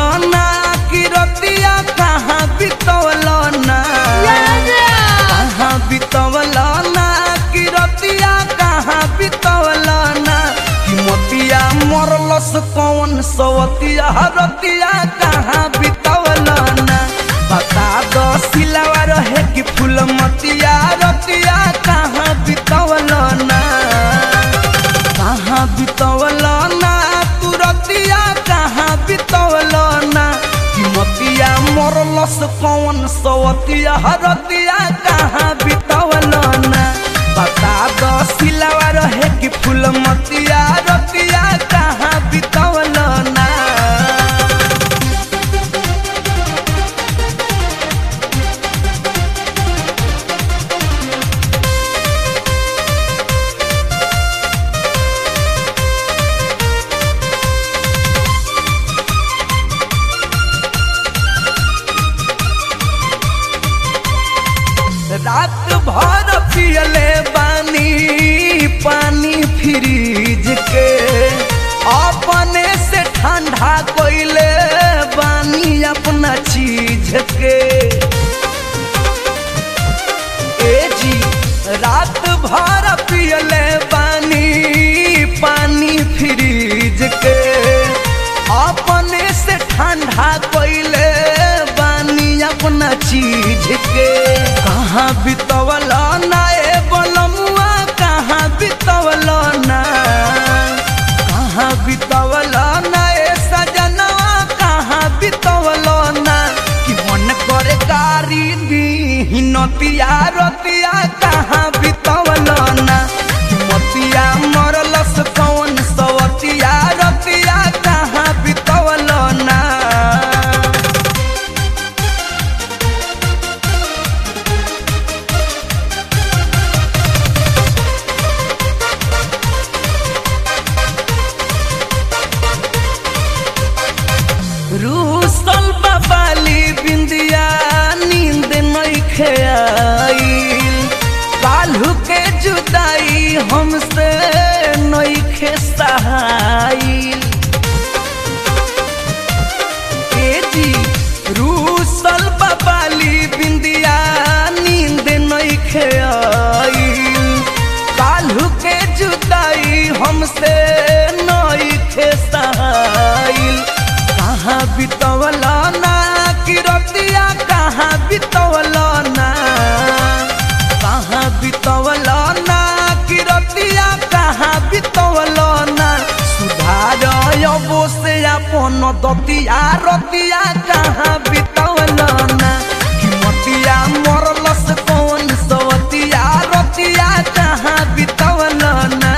ना कि रतिया कहाँ बितवल ना कहाँ बितवल ना कि रतिया कहाँ बितवल ना कि मोतिया मरलस कौन सवतिया रतिया कहाँ बितवल ना बता दो सिलावा रहे कि फूल मतिया रतिया कहाँ बितवल ना कहाँ बितवल ना तू रतिया कहाँ बितवल ना कि मतिया मरलस कौन सवतिया रतिया कहाँ बितवल ना बता दो सिलावा रहे कि फूल मतिया रतिया कहाँ बितवल ना रात भर पियले बानी पानी फ्रिज के अपने से ठंडा कोइले बानी अपना चीज के ए जी रात भर पियले बानी पानी फ्रिज के अपने से ठंडा कोइले बानी अपना चीज के कहाँ बितवल ना ए बलमुआ कहाँ बितवल ना कहाँ बितवल ना ए सजनवा कहाँ बितवल ना कि मन करे गारी दी नतिया रतिया कहाँ बितवल ना कि मतिया मरलस कौन सवतिया रतिया कहाँ बितवल ना रूसल बाबाली बिंदिया नींद नइखे आईल काल्हू के जुदाई हमसे नइखे सहाईल ए जी रूसल बाबाली बिंदिया नींद नइखे आईल काल्हू के जुदाई हमसे नइखे सहाईल कहाँ बितवल ना कि रतिया कहाँ बितवल ना कहाँ बितवल ना कि रतिया कहाँ बितवल ना सुधार अबो से अपन दतिया रतिया कहाँ बितवल ना कि मतिया मरलस कौन सवतिया रतिया कहाँ बितवल ना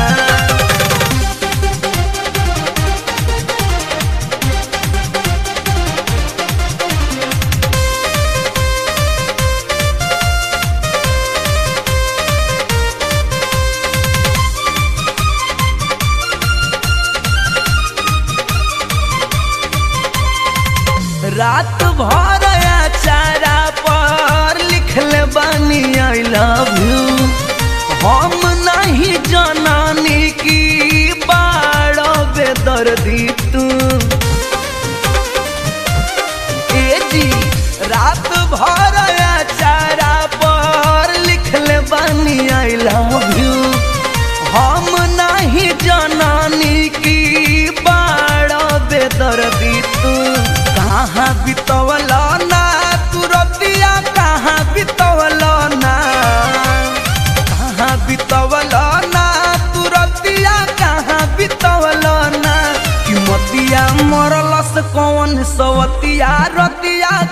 रात भर चारा पर लिखले बानी आई लव यू हम नहीं जनानी की बाड़ बेदर्दी तू ए जी रात भर चारा पर लिखले बानी आई लव यू हम नहीं जनानी की बाड़ बेदर्दी तू कहाँ बितवल ना तू रतिया कहाँ बितवल ना कहाँ बितवल ना तू रतिया कहाँ बितवल ना कि मतिया मरलस कौन सवतिया रतिया